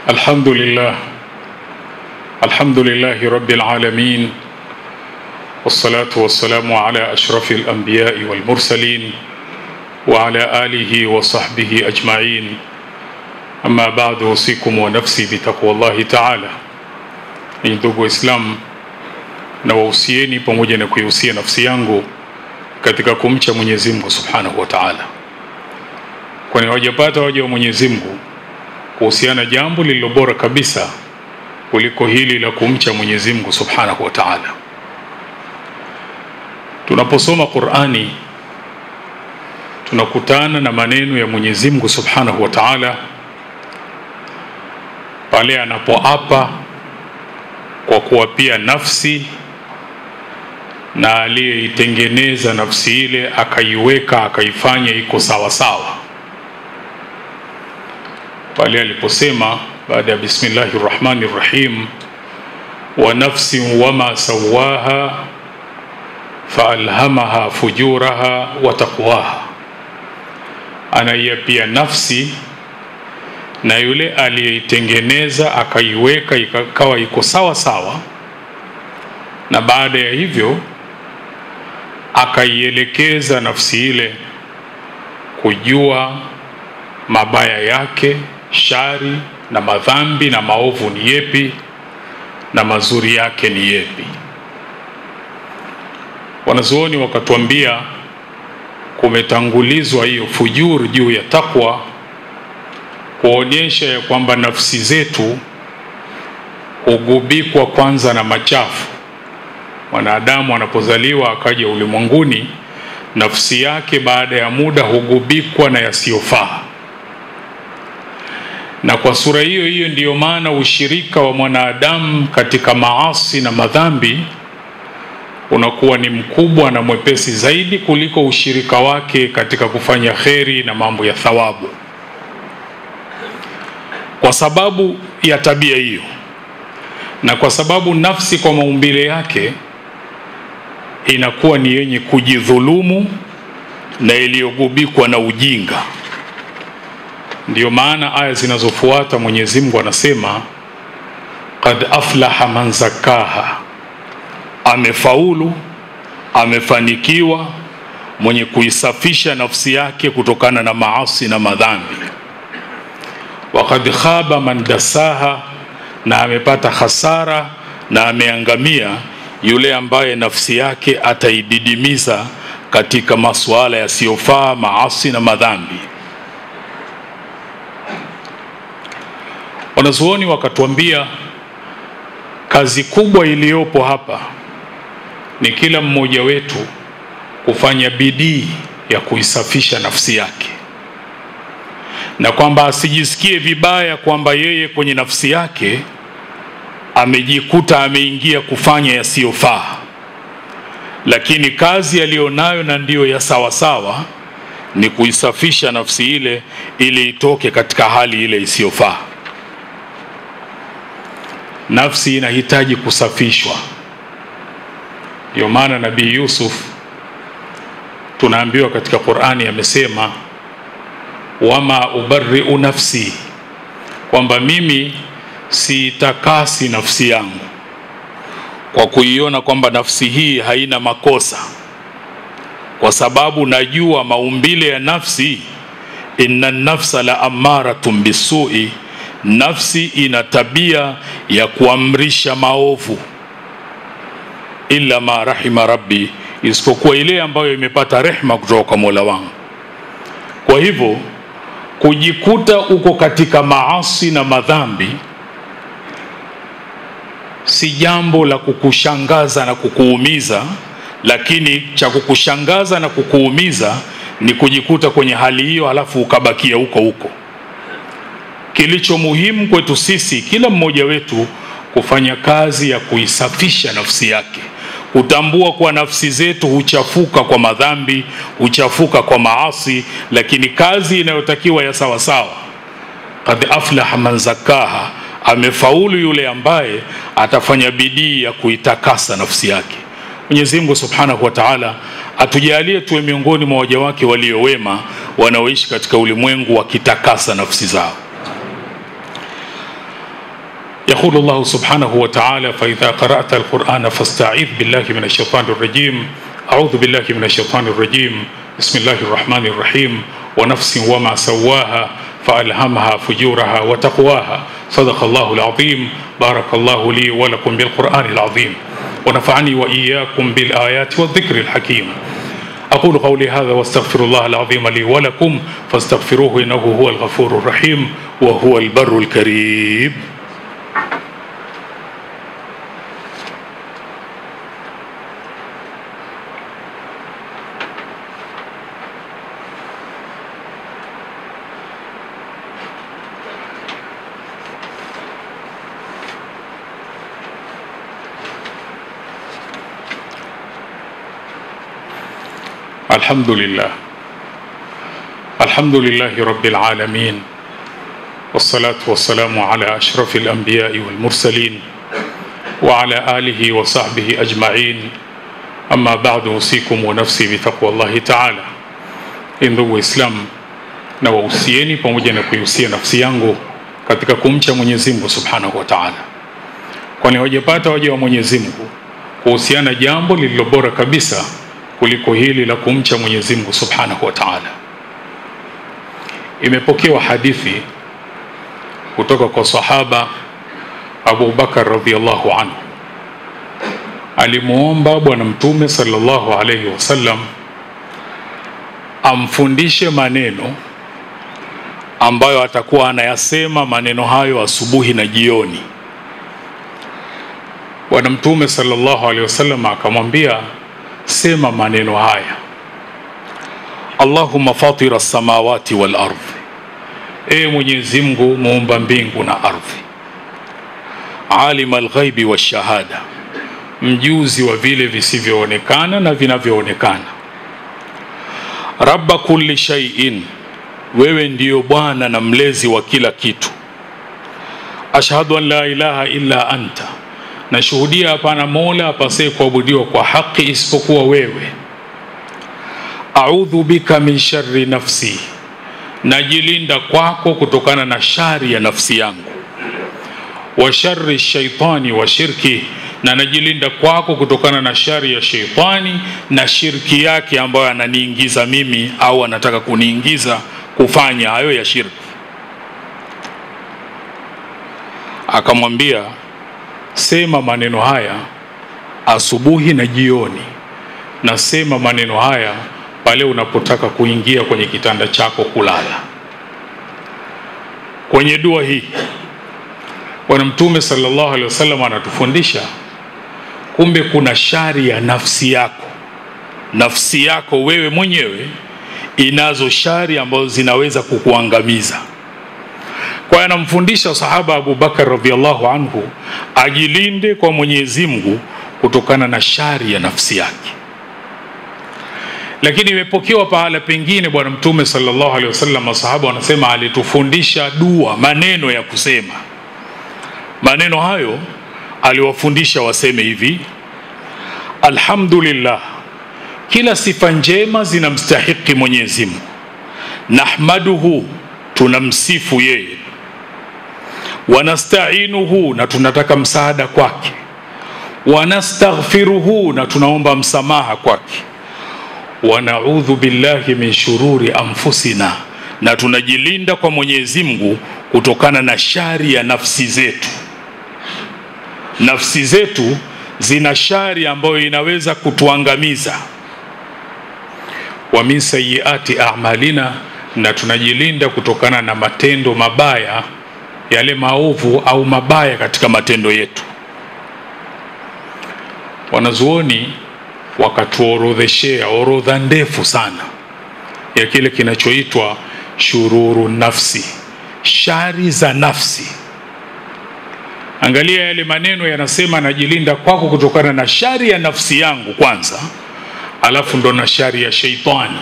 الحمد لله الحمد لله رب العالمين والصلاة والسلام على أشرف الأنبياء والمرسلين وعلى آله وصحبه أجمعين أما بعد أوصيكم ونفسي بتقوى الله تعالى ni ndugu Waislamu, na wahusieni pamoja na kuihusia nafsi yangu katika kumcha Mwenyezi Mungu Subhanahu wa Ta'ala, kwani hawajapata waja wa Mwenyezi Mungu kuhusiana jambo lililo bora kabisa kuliko hili la kumcha Mwenyezi Mungu Subhanahu wa Ta'ala. Tunaposoma Qur'ani tunakutana na maneno ya Mwenyezi Mungu Subhanahu wa Ta'ala pale anapoapa kwa kuwapia nafsi na aliyeitengeneza nafsi ile akaiweka akaifanya iko sawa sawa, pale aliposema baada ya bismillahi rrahmani rrahim, wa nafsin wama sawaha faalhamaha fujuraha wa taqwaha, anaiapia nafsi na yule aliyeitengeneza akaiweka ikawa iko sawa sawa, na baada ya hivyo akaielekeza nafsi ile kujua mabaya yake, shari na madhambi na maovu ni yepi na mazuri yake ni yepi. Wanazuoni wakatuambia kumetangulizwa hiyo fujur juu ya takwa kuonyesha ya kwamba nafsi zetu hugubikwa kwanza na machafu. Mwanadamu anapozaliwa akaja ulimwenguni, nafsi yake baada ya muda hugubikwa na yasiyofaa, na kwa sura hiyo hiyo ndiyo maana ushirika wa mwanadamu katika maasi na madhambi unakuwa ni mkubwa na mwepesi zaidi kuliko ushirika wake katika kufanya kheri na mambo ya thawabu kwa sababu ya tabia hiyo na kwa sababu nafsi kwa maumbile yake inakuwa ni yenye kujidhulumu na iliyogubikwa na ujinga. Ndiyo maana aya zinazofuata Mwenyezi Mungu anasema qad aflaha man zakaha, amefaulu, amefanikiwa mwenye kuisafisha nafsi yake kutokana na maasi na madhambi wakad khaba man dasaha, na amepata hasara na ameangamia yule ambaye nafsi yake ataididimiza katika masuala yasiyofaa, maasi na madhambi. Wanazuoni wakatuambia kazi kubwa iliyopo hapa ni kila mmoja wetu kufanya bidii ya kuisafisha nafsi yake na kwamba asijisikie vibaya kwamba yeye kwenye nafsi yake amejikuta ameingia kufanya yasiyofaa, lakini kazi aliyonayo na ndiyo ya sawasawa ni kuisafisha nafsi ile ili itoke katika hali ile isiyofaa. Nafsi inahitaji kusafishwa. Ndio maana Nabii Yusuf tunaambiwa katika Qur'ani amesema wama ubariu nafsi, kwamba mimi siitakasi nafsi yangu kwa kuiona kwamba nafsi hii haina makosa, kwa sababu najua maumbile ya nafsi, inna nafsa la amaratun bisui, nafsi ina tabia ya kuamrisha maovu, illa ma rahima rabbi, isipokuwa ile ambayo imepata rehma kutoka kwa Mola wangu. Kwa hivyo kujikuta uko katika maasi na madhambi si jambo la kukushangaza na kukuumiza, lakini cha kukushangaza na kukuumiza ni kujikuta kwenye hali hiyo, halafu ukabakia huko huko. Kilicho muhimu kwetu sisi, kila mmoja wetu, kufanya kazi ya kuisafisha nafsi yake, kutambua kuwa nafsi zetu huchafuka kwa madhambi, huchafuka kwa maasi, lakini kazi inayotakiwa ya sawasawa, qad aflaha man zakaha, amefaulu yule ambaye atafanya bidii ya kuitakasa nafsi yake. Mwenyezi Mungu Subhanahu wa Ta'ala atujalie tuwe miongoni mwa waja wake waliowema wanaoishi katika ulimwengu wakitakasa nafsi zao. يقول الله سبحانه وتعالى فإذا قرأت القرآن فاستعذ بالله من الشيطان الرجيم أعوذ بالله من الشيطان الرجيم بسم الله الرحمن الرحيم ونفس وما سواها فألهمها فجورها وتقواها صدق الله العظيم بارك الله لي ولكم بالقرآن العظيم ونفعني وإياكم بالآيات والذكر الحكيم أقول قولي هذا واستغفر الله العظيم لي ولكم فاستغفروه إنه هو الغفور الرحيم وهو البر الكريم الحمد لله الحمد لله رب العالمين والصلاة والسلام على أشرف الأنبياء والمرسلين وعلى آله وصحبه أجمعين أما بعد أوصيكم ونفسي بتقوى الله تعالى ndugu Waislamu na wahusieni pamoja na kuihusia nafsi yangu katika kumcha Mwenyezi Mungu Subhanahu wa Ta'ala, kwani hawajapata waja wa Mwenyezi Mungu kuhusiana jambo lililo bora kabisa kuliko hili la kumcha Mwenyezi Mungu Subhanahu wa Ta'ala. Imepokewa hadithi kutoka kwa sahaba Abu Bakar radhiallahu anhu, alimuomba Bwana Mtume sallallahu alayhi wasallam amfundishe maneno ambayo atakuwa anayasema maneno hayo asubuhi na jioni. Bwana Mtume sallallahu alaihi wasallam akamwambia sema maneno haya Allahumma fatira samawati wal ardhi, e Mwenyezi Mungu muumba mbingu na ardhi, alima alghaibi washahada, mjuzi wa vile visivyoonekana na vinavyoonekana, rabba kulli shay'in, wewe ndiyo Bwana na mlezi wa kila kitu, ashhadu an la ilaha illa anta nashuhudia hapana mola apasaye kuabudiwa kwa haki isipokuwa wewe. Audhu bika min sharri nafsi, najilinda kwako kutokana na shari ya nafsi yangu. Wa sharri shaitani wa shirki, na najilinda kwako kutokana na shari ya sheitani na shirki yake ambayo ananiingiza mimi au anataka kuniingiza kufanya hayo ya shirki. Akamwambia, sema maneno haya asubuhi na jioni, na sema maneno haya pale unapotaka kuingia kwenye kitanda chako kulala. Kwenye dua hii Bwana Mtume sallallahu alaihi wasallam anatufundisha kumbe kuna shari ya nafsi yako. Nafsi yako wewe mwenyewe inazo shari ambazo zinaweza kukuangamiza. Kwa hiyo anamfundisha sahaba Abu Bakar radhiallahu anhu ajilinde kwa Mwenyezi Mungu kutokana na shari ya nafsi yake. Lakini imepokewa pahala pengine Bwana Mtume sallallahu alaihi wasallam, masahaba wanasema alitufundisha dua, maneno ya kusema. Maneno hayo aliwafundisha waseme hivi: alhamdulillah, kila sifa njema zinamstahiki Mwenyezi Mungu, nahmaduhu, tunamsifu yeye wanastainuhu na tunataka msaada kwake, wanastaghfiruhu na tunaomba msamaha kwake, wanaudhu billahi min shururi anfusina na tunajilinda kwa Mwenyezi Mungu kutokana na shari ya nafsi zetu. Nafsi zetu zina shari ambayo inaweza kutuangamiza. Wa min sayyiati a'malina, na tunajilinda kutokana na matendo mabaya yale maovu au mabaya katika matendo yetu. Wanazuoni wakatuorodheshea orodha ndefu sana ya kile kinachoitwa shururu nafsi, shari za nafsi. Angalia yale maneno yanasema, najilinda kwako kutokana na shari ya nafsi yangu kwanza, alafu ndo na shari ya sheitani.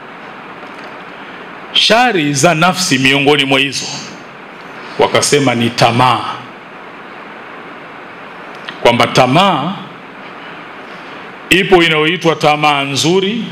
Shari za nafsi miongoni mwa hizo wakasema ni tamaa, kwamba tamaa ipo inayoitwa tamaa nzuri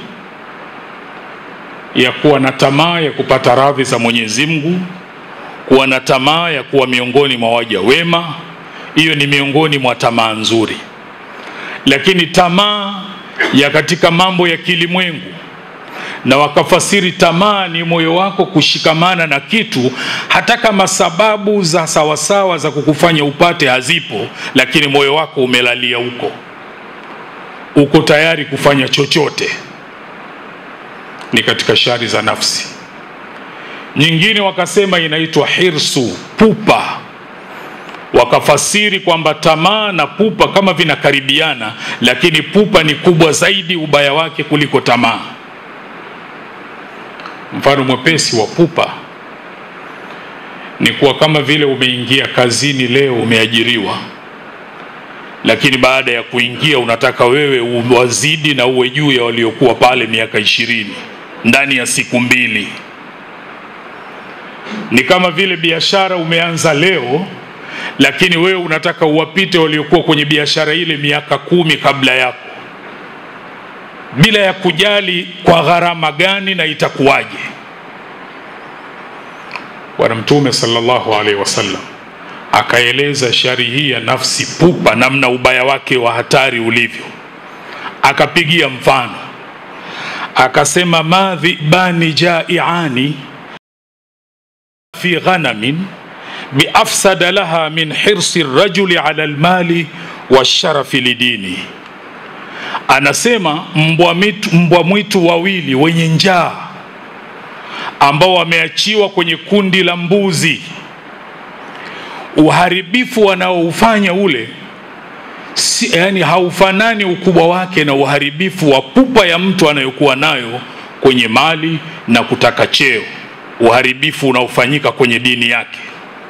ya kuwa na tamaa ya kupata radhi za Mwenyezi Mungu, kuwa na tamaa ya kuwa miongoni mwa waja wema, hiyo ni miongoni mwa tamaa nzuri lakini tamaa ya katika mambo ya kilimwengu na wakafasiri tamaa ni moyo wako kushikamana na kitu hata kama sababu za sawasawa za kukufanya upate hazipo lakini moyo wako umelalia huko uko tayari kufanya chochote ni katika shari za nafsi nyingine wakasema inaitwa hirsu pupa wakafasiri kwamba tamaa na pupa kama vinakaribiana lakini pupa ni kubwa zaidi ubaya wake kuliko tamaa mfano mwepesi wa pupa ni kuwa kama vile umeingia kazini leo umeajiriwa lakini baada ya kuingia unataka wewe uwazidi na uwe juu ya waliokuwa pale miaka ishirini ndani ya siku mbili ni kama vile biashara umeanza leo lakini wewe unataka uwapite waliokuwa kwenye biashara ile miaka kumi kabla yako bila ya kujali kwa gharama gani na itakuwaje bwana mtume sallallahu alaihi wasallam akaeleza shari hii ya nafsi pupa namna ubaya wake wa hatari ulivyo akapigia mfano akasema madhibani jaiani fi ghanamin biafsada laha min hirsi rajuli ala lmali washarafi lidini anasema mbwa mwitu, mbwa mwitu wawili wenye njaa ambao wameachiwa kwenye kundi la mbuzi uharibifu wanaoufanya ule si, yani haufanani ukubwa wake na uharibifu wa pupa ya mtu anayokuwa nayo kwenye mali na kutaka cheo uharibifu unaofanyika kwenye dini yake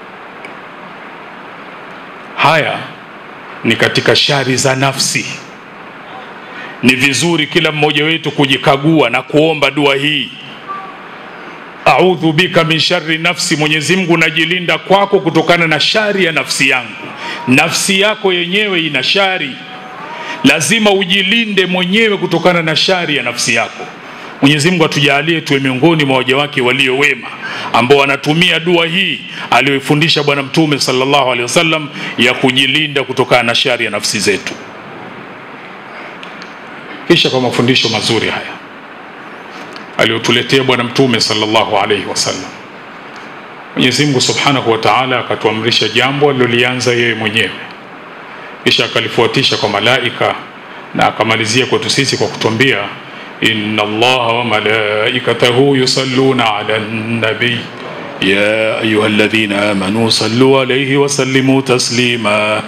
haya ni katika shari za nafsi ni vizuri kila mmoja wetu kujikagua na kuomba dua hii audhu bika min shari nafsi mwenyezi mungu najilinda kwako kutokana na shari ya nafsi yangu nafsi yako yenyewe ina shari lazima ujilinde mwenyewe kutokana na shari ya nafsi yako mwenyezi mungu atujalie tuwe miongoni mwa waja wake walio wema ambao wanatumia dua hii aliyoifundisha bwana mtume sallallahu alaihi wasallam ya kujilinda kutokana na shari ya nafsi zetu kisha kwa mafundisho mazuri haya aliyotuletea bwana mtume sallallahu alaihi wasallam mwenyezi mungu subhanahu wa taala akatuamrisha jambo alilolianza yeye mwenyewe kisha akalifuatisha kwa malaika na akamalizia kwetu sisi kwa kutuambia inna allaha wa malaikatahu yusalluna ala nabii ya ayuha alladhina amanu sallu alayhi wa sallimu taslima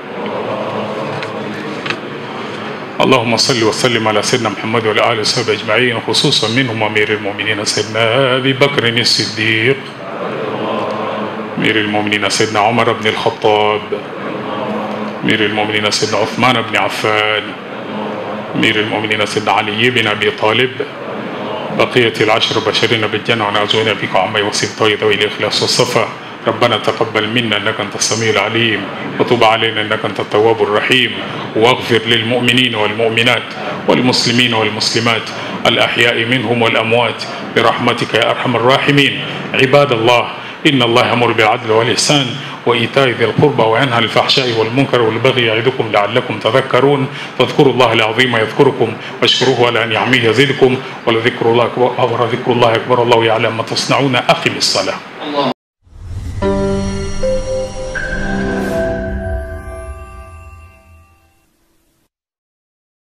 اللهم صل وسلم على سيدنا محمد وعلى اله وصحبه اجمعين خصوصا منهم امير المؤمنين سيدنا ابي بكر الصديق امير المؤمنين سيدنا عمر بن الخطاب امير المؤمنين سيدنا عثمان بن عفان امير المؤمنين سيدنا علي بن ابي طالب بقية العشر بشرين بالجنة ونعوذ بك عما يوصف ذوي الإخلاص والصفا ربنا تقبل منا انك انت السميع العليم وتب علينا انك انت التواب الرحيم واغفر للمؤمنين والمؤمنات والمسلمين والمسلمات الاحياء منهم والاموات برحمتك يا ارحم الراحمين عباد الله ان الله يامر بالعدل والاحسان وايتاء ذي القربى وينهى عن الفحشاء والمنكر والبغي يعظكم لعلكم تذكرون فاذكروا الله العظيم يذكركم واشكروه على نعمه يزدكم ولذكر الله اكبر ذكر الله اكبر الله يعلم ما تصنعون اقم الصلاه